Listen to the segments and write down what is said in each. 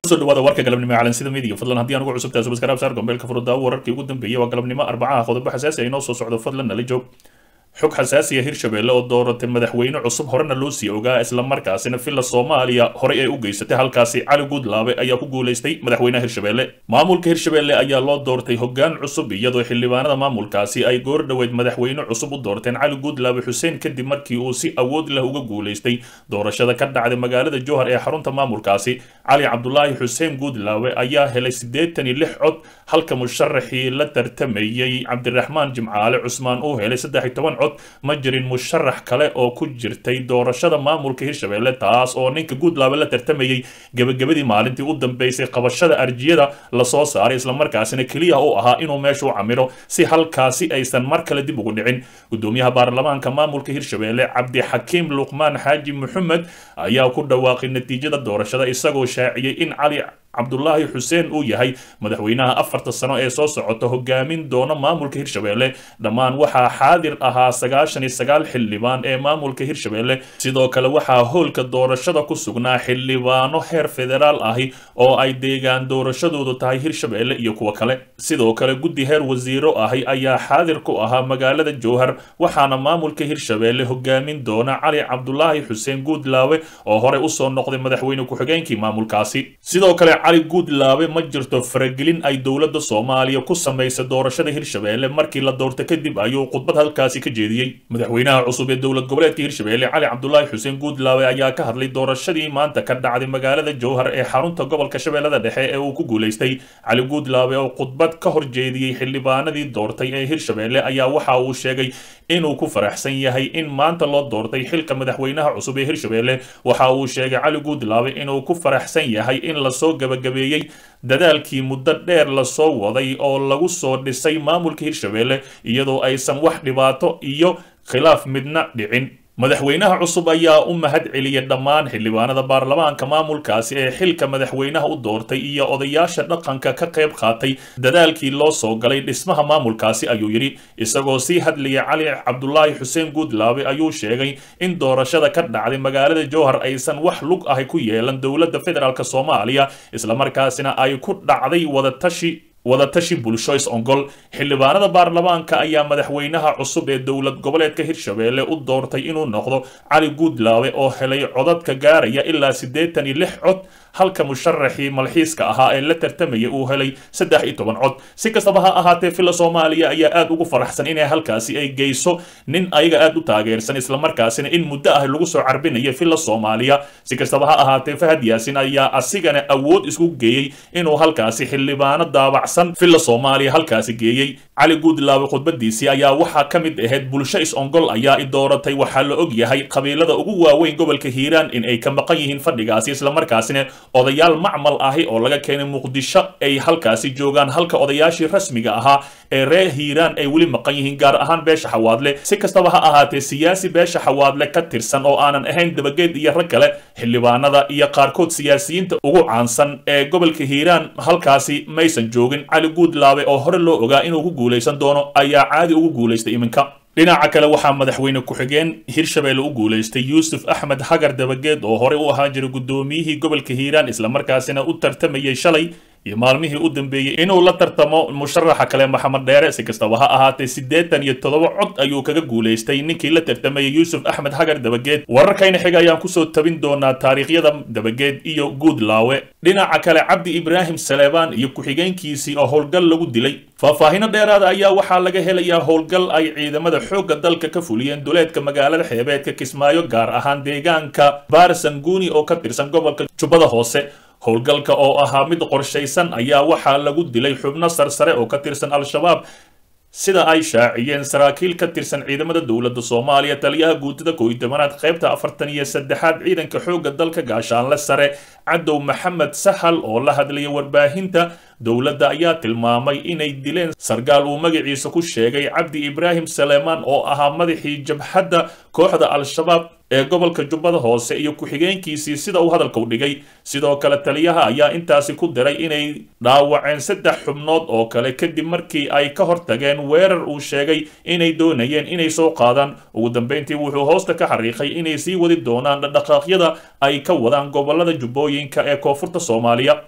kusoo dhawaada warka galabnimo ee calansida midiga fadlan haddii aan ugu cusubtahay subscribe saar gombeelka furudaawo wararkii ugu dambeeyay waa galabnimo arbacaha qodobo xasaasi ay noo soo socdo fadlan nala joog xog xasaasiya hirshabelle oo dooratay madaxweyne cusub horena loo sii ogaa islamarkaasina villa soomaaliya horey ay u geysatay halkaasi cali guudlaabe ayaa ku guulaystay madaxweynaha hirshabelle maamulka hirshabelle ayaa loo doortay hoggaan cusub iyadoo xildhibaanada maamulkaasi ay goor dhoweyd madaxweyne cusub u doorteen cali guudlaabe xuseen kadib markii uu si awood leh uga guulaystay doorashada ka dhacday magaalada jowhar ee xarunta maamulkaasi cali cabdulaahi xuseen guudlaabe ayaa helay siddeetan iyo lix cod halka musharaxii la tartamayey cabdiraxmaan jimcaale cusmaan uu helay saddex iyo toban cod ma jirin musharax kale oo ku jirtay doorashada maamulka hirshabelle taas oo ninka guudlaabe la tartamayey gebagabadii maalintii u dambeysay qabashada arjiyada lasoo saaray islamarkaasina keliya u ahaa inuu meesha u camiro si halkaasi aysan mar kale dib ugu dhicin gudoomiyaha baarlamaanka maamulka hirshabelle cabdixakiim luqmaan xaaji maxamed ayaa ku dhawaaqay natiijada doorashada isagoo shaaciyey in cali cabdulaahi xuseen uu yahay madaxweynaha afarta sano ee soo socota hogaamin doona maamulka hirshabelle dhammaan waxaa xaadir ahaa sagaashan iyo sagaal xildhibaan ee maamulka hirshabelle sidoo kale waxaa hoolka doorashada ku sugnaa xildhibaano heer federaal ahi oo ay deegaan doorashadoodu tahay hirshabelle iyo kuwo kale sidoo kale guddi heer wasiiro ahi ayaa xaadir ku ahaa magaalada jowhar waxaana maamulka hirshabelle hogaamin doona cali cabdulaahi xuseen guudlaawe oo horey usoo noqday madaxweyne ku-xigeenkii maamulkaasi sidoo kale cali guudlaabe ma jirto faragelin ay dowladda soomaaliya ku samaysay doorashada hirshabelle markii la doorta kadib ayuu khudbad halkaasi ka jeediyey madaxweynaha cusub ee dowlad goboleedka hirshabelle cali cabdulaahi xuseen guudlaabe ayaa ka hadlay doorashadii maanta ka dhacday magaalada jowhar ee xarunta gobolka shabeellada dhexe ee uu ku guulaystay cali guudlaabe oo khudbad ka hor jeediyey xildhibaanadii doortay ee hirshabelle ayaa waxa uu sheegay inuu ku faraxsan yahay in maanta loo doortay xilka madaxweynaha cusub ee hirshabelle waxa uu sheegay cali guudlaabe inuu ku faraxsan yahay in lasoo gabagabeeyey dadaalkii muddo dheer lasoo waday oo lagu soo dhisay maamulka hirshabelle iyadoo aysan wax dhibaato iyo khilaaf midna dhicin madaxweynaha cusub ayaa u mahad celiyay dhammaan xildhibaanada baarlamaanka maamulkaasi ee xilka madaxweynaha u doortay iyo odayaasha dhaqanka ka qayb qaatay dadaalkii loo soo galay dhismaha maamulkaasi ayuu yidhi isagoo sii hadlayay cali cabdulaahi xuseen guudlaabe ayuu sheegay in doorashada ka dhacday magaalada jowhar aysan wax lug ahi ku yeelan dowladda federaalk soomaaliya islamarkaasina ay ku dhacday wadatashi wadatashi bulsho is-ongol xildhibaanada baarlamaanka ayaa madaxweynaha cusub ee dowlad goboleedka hirshabelle u doortay inuu noqdo cali guudlaabe oo helay codadka gaaraya ilaa siddeetan iyo lix cod halka musharaxii malxiiska ahaa ee la tartamayay uu helay saddex iyo toban cod si kastaba ha ahaatee villa soomaaliya ayaa aad ugu faraxsan inay halkaasi ay geyso nin ayaga aad u taageersan islamarkaasina in muddo ah lagu soo carbinaya villa soomaaliya si kastaba ha ahaatee fahad yaasin ayaa asigana awood isku geeyey inuu halkaasi xildhibaano daabacsan villa soomaaliya halkaasi geeyey cali guudlaabe khudbadiisii ayaa waxaa ka mid ahayd bulsho is-ongol ayaa i dooratay waxaa la og yahay qabiilada ugu waaweyn gobolka hiiraan in ay ka maqan yihiin fadhigaasi islamarkaasina odayaal macmal ahi oo laga keenay muqdisho ay halkaasi joogaan halka odayaashii rasmiga ahaa ee reer hiiraan ay weli maqan yihiin gaar ahaan beesha xawaadle si kastaba ha ahaatee siyaasi beesha xawaadle ka tirsan oo aanan ahayn dabageed iyo rag kale xildhibaanada iyo qaarkood siyaasiyiinta ugu caansan ee gobolka hiiraan halkaasi maysan joogin cali guudlaabe oo hore loo ogaa inuu ku guulaysan doono ayaa caadi ugu guulaystay iminka dhinaca kale waxaa madaxweyne ku-xigeen hirshabelle u guulaystay yuusuf axmed hagar dabageed oo horey u ahaan jiray guddoomiyihii gobolka hiiraan islamarkaasina u tartamayay shalay iyo maalmihii u dambeeyey inuu la tartamo musharaxa kale maxamed dheere si kastaba ha ahaatee siddeetan iyo toddoba cod ayuu kaga guulaystay ninkii la tartamayay yuusuf axmed hagar dabageed wararkayna xiga ayaan kusoo tabin doonaa taariikhyada dabageed iyo guudlaawe dhinaca kale cabdi ibraahim saleebaan iyo ku-xigeenkiisii oo howlgal lagu dilay faahfaahino dheeraada ayaa waxaa laga helayaa howlgal ay ciidamada xoogga dalka ka fuliyeen duleedka magaalada xeebeedka kismaayo gaar ahaan deegaanka baarsanguuni oo ka tirsan gobolka jubbada hoose howlgalka oo ahaa mid qorshaysan ayaa waxaa lagu dilay xubno sarsare oo ka tirsan al-shabaab sida ay shaaciyeen saraakiil ka tirsan ciidamada dowladda soomaaliya taliyaha guutada kooiy tobanaad qaybta afartan iyo saddexaad ciidanka xoogga dalka gaashaanle sare cadow maxamed sahal oo la hadlaya warbaahinta dowladda ayaa tilmaamay inay dileen sargaal uu magaciisa ku sheegay cabdi ibraahim saleemaan oo ahaa madaxii jabhadda kooxda al-shabaab ee gobolka jubbada hoose iyo ku-xigeenkiisii sida uu hadalka u dhigay sidoo kale taliyaha ayaa intaasi ku diray inay dhaawaceen saddex xubnood oo kale kadib markii ay ka hortageen weerar uu sheegay inay doonayeen inay soo qaadaan ugu dambeyntii wuxuu hoosta ka xariiqay inay sii wadi doonaan dhaqdhaqaaqyada ay ka wadaan gobolada jubbooyinka ee koonfurta soomaaliya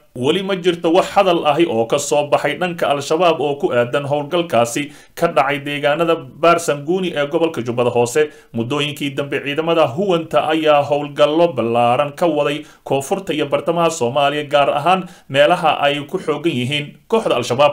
weli ma jirto wax hadal ahi oo ka soo baxay dhanka al-shabaab oo ku aadan howlgalkaasi ka dhacay deegaanada baarsanguuni ee gobolka jubbada hoose muddooyinkii dambe ciidamada huwanta ayaa howlgallo ballaaran ka waday koonfurta iyo bartamaha soomaaliya gaar ahaan meelaha ay ku xoogan yihiin kooxda al-shabaab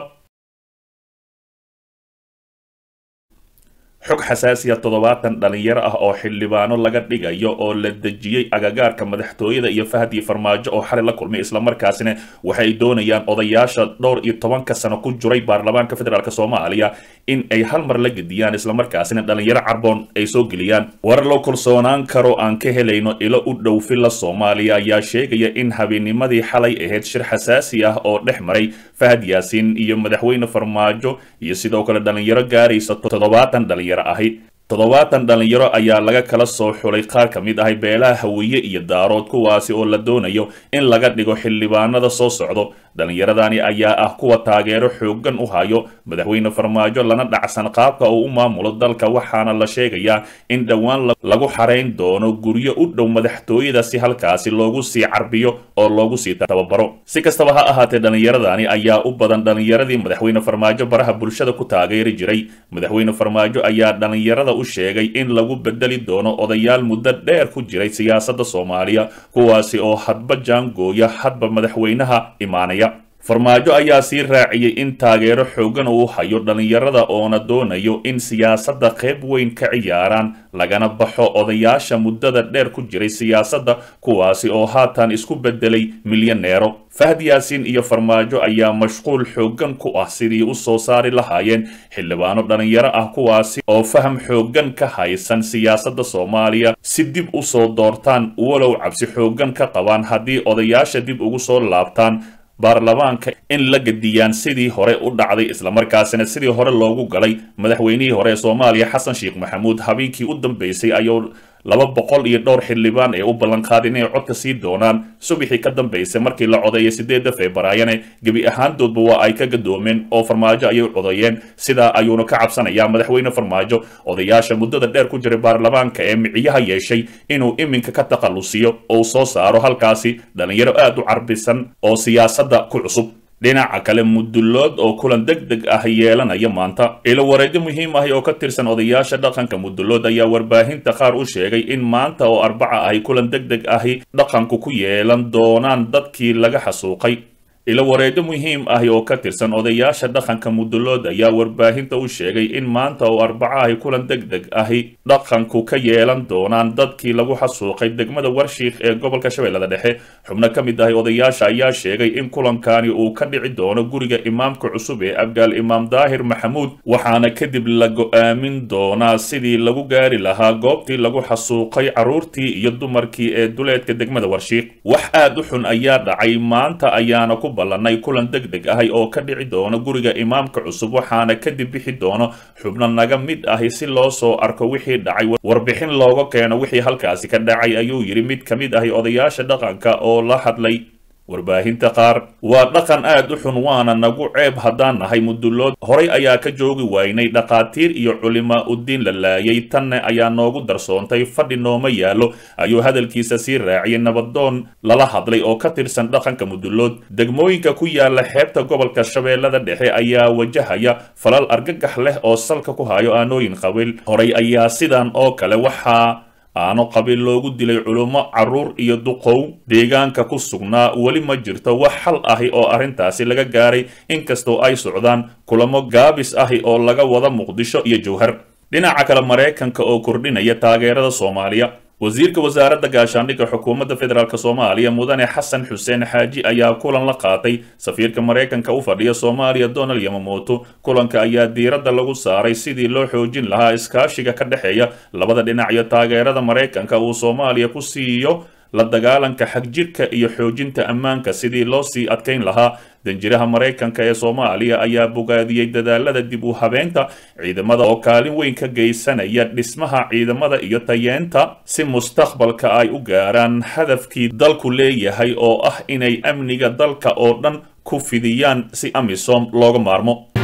xog xasaasiya toddobaatan dhalinyaro ah oo xildhibaano laga dhigayo oo la dejiyey agagaarka madaxtooyada iyo fahdi farmaajo oo xalay la kulmay islamarkaasina waxay doonayaan odayaasha dhowr iyo tobanka sano ku jiray baarlamaanka federaalk soomaaliya in ay hal mar la gediyaan islamarkaasina dhalinyaro carboon ay soo geliyaan war loo kalsoonaan karo aan ka helayno ilo u dhow filla soomaaliya ayaa sheegaya in habeenimadii xalay ahayd shir xasaasi ah oo dhex maray fahad yaasiin iyo madaxweyne farmaajo iyo sidoo kale dhalinyaro gaaraysa toddobaatan dhalinyaro ahi toddobaatan dhalinyaro ayaa laga kala soo xulay qaar ka mid ahay beelaha hawiye iyo daarood kuwaasi oo la doonayo in laga dhigo xildhibaanada soo socdo dhallinyaradani ayaa ah kuwa taageero xoogan u hayo madaxweyne farmaajo lana dhacsan qaabka uu u maamulo dalka waxaana la sheegayaa in dhowaan lagu xarayn doono guryo u dhow madaxtooyada si halkaasi loogu sii carbiyo oo loogu sii tababaro si kastaba ha ahaatee dhallinyaradani ayaa u badan dhallinyaradii madaxweyne farmaajo baraha bulshada ku taageeri jiray madaxweyne farmaajo ayaa dhallinyarada u sheegay in lagu bedeli doono odayaal muddo dheer ku jiray siyaasadda soomaaliya kuwaasi oo hadba jaangooya hadba madaxweynaha imaanaya farmaajo ayaa sii raaciyey in taageero xoogan uu hayo dhallinyarada oona doonayo in siyaasadda qayb weyn ka ciyaaraan lagana baxo odayaasha muddada dheer ku jiray siyaasadda kuwaasi oo haatan isku beddelay milyaneero fahd yaasiin iyo farmaajo ayaa mashquul xoogan ku ah sidii u soo saari lahaayeen xildhibaano dhallinyaro ah kuwaasi oo faham xoogan ka haysan siyaasadda soomaaliya si dib u soo doortaan walow cabsi xoogan ka qabaan haddii odayaasha dib ugu soo laabtaan baarlamaanka in la gediyaan sidii hore u dhacday islamarkaasina sidii hore loogu galay madaxweynihii hore ee soomaaliya xasan sheekh maxamuud habeenkii u dambeysay ayuu laba boqol iyo dhowr xildhibaan ee u ballanqaadeen inay codka sii doonaan subaxii ka dambeysay markii la codeeyay sideedda febraayane gebi ahaantoodba waa ay ka gadoomeen oo farmaajo ayay codeeyeen sidaa ayuuna ka cabsanayaa madaxweyne farmaajo odayaasha muddada dheer ku jiray baarlamaanka ee miciyaha yeeshay inuu iminka ka takhallusiyo oo soo saaro halkaasi dhallinyaro aad u carbisan oo siyaasadda ku cusub dhinaca kale mudullood oo kulan deg deg ah yeelanaya maanta ilo wareedyo muhiim ahi oo ka tirsan odayaasha dhaqanka mudullood ayaa warbaahinta qaar u sheegay in maanta oo arbaca ahi kulan deg deg ahi dhaqanku ku yeelan doonaan dadkii laga xasuuqay ilo wareedyo muhiim ahi oo ka tirsan odayaasha dhaqanka mudullood ayaa warbaahinta u sheegay in maanta oo arbaca ahi kulan deg deg ahi dhaqanku ka yeelan doonaan dadkii lagu xasuuqay degmada warshiikh ee gobolka shabeellada dhexe xubno ka mid ahi odayaasha ayaa sheegay in kulankani uu ka dhici doono guriga imaamka cusub ee abgaal imaam daahir maxamuud waxaana kadib la go-aamin doonaa sidii lagu gaari lahaa goobtii lagu xasuuqay carruurtii iyo dumarkii ee duleedka degmada warshiikh wax aad u xun ayaa dhacay maanta ayaana ku ballanay kulan deg deg ahi oo ka dhici doono guriga imaamka cusub waxaana kadib bixi doono xubno naga mid ahi si loo soo arko wixii dhacay warbixin looga keeno wixii halkaasi ka dhacay ayuu yidhi mid ka mid ahi odayaasha dhaqanka oo la hadlay warbaahinta qaar waa dhaqan aad u xun waana nagu ceeb haddaan nahay mudullood horay ayaa ka joogi waynay dhakhaatiir iyo culimaa uddiin la laayay tanne ayaa noogu darsoontay fadhi nooma yaallo ayuu hadalkiisa sii raaciyay nabadoon lala hadlay oo ka tirsan dhaqanka mudullood degmooyinka ku yaala xeebta gobolka shabeellada dhexe ayaa wajahaya falal argagax leh oo salka ku hayo aanooyin qabiil horay ayaa sidan oo kale waxaa aano qabiil loogu dilay culummo carruur iyo duqow deegaanka ku sugnaa weli ma jirto wax xal ahi oo arrintaasi laga gaaray inkastoo ay socdaan kulamo gaabis ahi oo laga wada muqdisho iyo jowhar dhinaca kale maraykanka oo kordhinaya taageerada soomaaliya wasiirka wasaaradda gaashaandhigga xukuumadda federaalk soomaaliya mudane xasan xuseen xaaji ayaa kulan la qaatay safiirka maraykanka u fadhiya soomaaliya donald yamamoto kulanka ayaa diiradda lagu saaray sidii loo xoojin lahaa iskaashiga ka dhexeeya labada dhinac iyo taageerada maraykanka uu soomaaliya ku siiyo la dagaalanka xagjirka iyo xoojinta ammaanka sidii loo sii adkayn lahaa danjiraha maraykanka ee soomaaliya ayaa bogaadiyey dadaalada dib u habeynta ciidamada oo kaalin weyn ka geysanaya dhismaha ciidamada iyo tayeenta si mustaqbalka ay u gaaraan hadafkii dalku leeyahay oo ah inay amniga dalka oo dhan ku fidiyaan si amisom looga maarmo